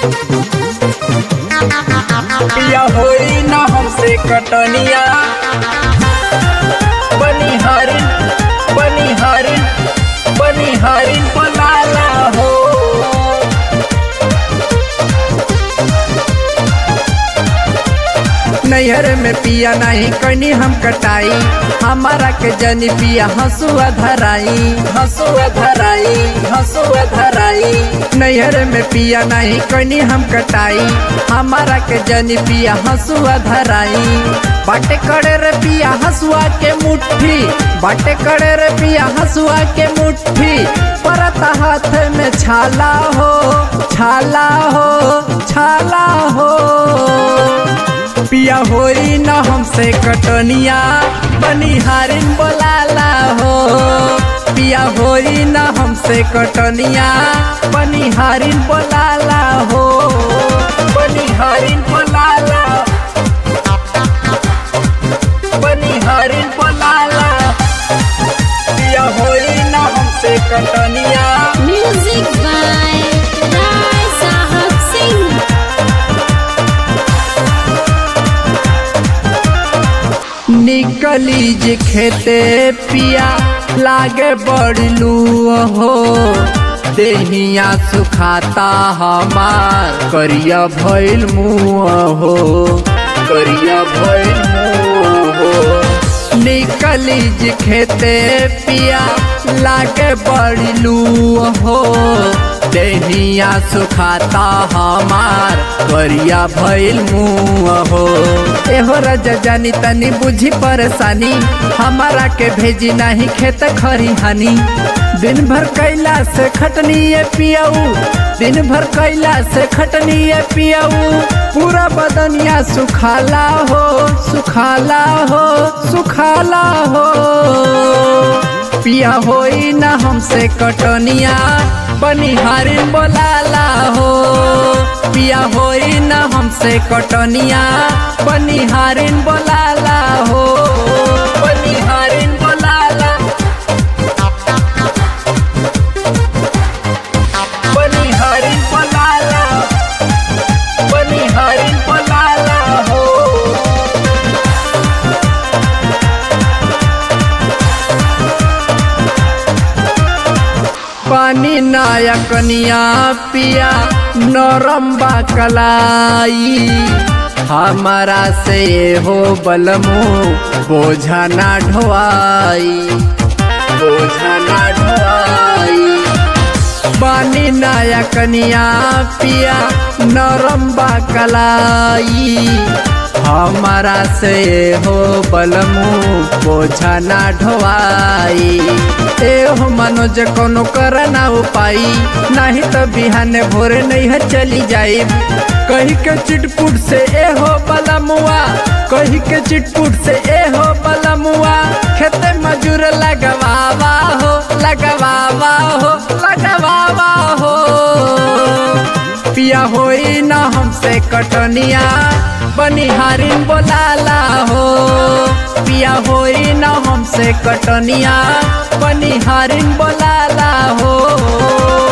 पिया होई न हमसे कटनिया बनिहारिन बनिहारिन बनिहारिन बनाला हो नैहर में पिया नहीं कनी हम कटाई हमारा के जनी पिया हंसुआ धराई हंसुआ धराई हंसुआ धराई नैहर में पिया नहीं कनी हम कटाई हमारा के जनी पिया हंसुआ धराई बाटे करे रे पिया हंसुआ के मुट्ठी बाटे करे रे पिया हंसुआ के मुट्ठी परत हाथ में छाला हो छाला हो छाला हो पिया होई न हमसे कटनिया बनिहारिन बोलाला हो पिया होई न हमसे कटनिया बनिहारिन बोलाला हो बनिहारिन बोलाला बनिहारिन बोलाला पिया होई न हमसे कटनिया Music by Rai Sahab Singh. निकली जे खेते पिया लागे बड़लू हो देहिया सुखाता हमार करिया भइल मुँह हो करिया भइल मुँह हो निकली जे खेते पिया लागे बड़लू हो देहिया सुखाता हमार करिया भइल मुँह हो एहो राजा जानी तनी बुझी परेशानी हमारा के भेजी नहीं खेत खरिहानी दिन भर कैला से खटनी ये पियाऊ दिन भर कैला से खटनी ये पियाऊ पूरा बदनिया सुखाला हो सुखाला हो सुखाला हो पिया होई न हमसे कटनिया बनिहारिन बोलाला हो पिया होई न हमसे कटनिया बनिहारिन बोलाला हो बनिहारिन बोलाला बनिहारिन बोलाला बनिहारिन बोलाला हो पानी नाया कनिया पिया नरम बा कलाई हमारा से हो बलमु बोझा ना ढोआई बोझा ना ढोआई पानी नाया कनिया पिया नरम बा कलाई हमारा से हो बलमु बोझा ना ढोआई ए हो मनोज कोनो कर ना उपाई नहीं तो बिहाने भोरे नहीं है चली जाई कही के चिटपुट से ए हो बलमुआ कही के चिटपुट से ए हो बलमुआ खेते मजूर लगवावा हो लगवावा हो लगवावा हो पिया होई न हमसे कटनिया बनिहारिन बोलाला हो पिया होई न हमसे कटनिया बनिहारिन बोलाला हो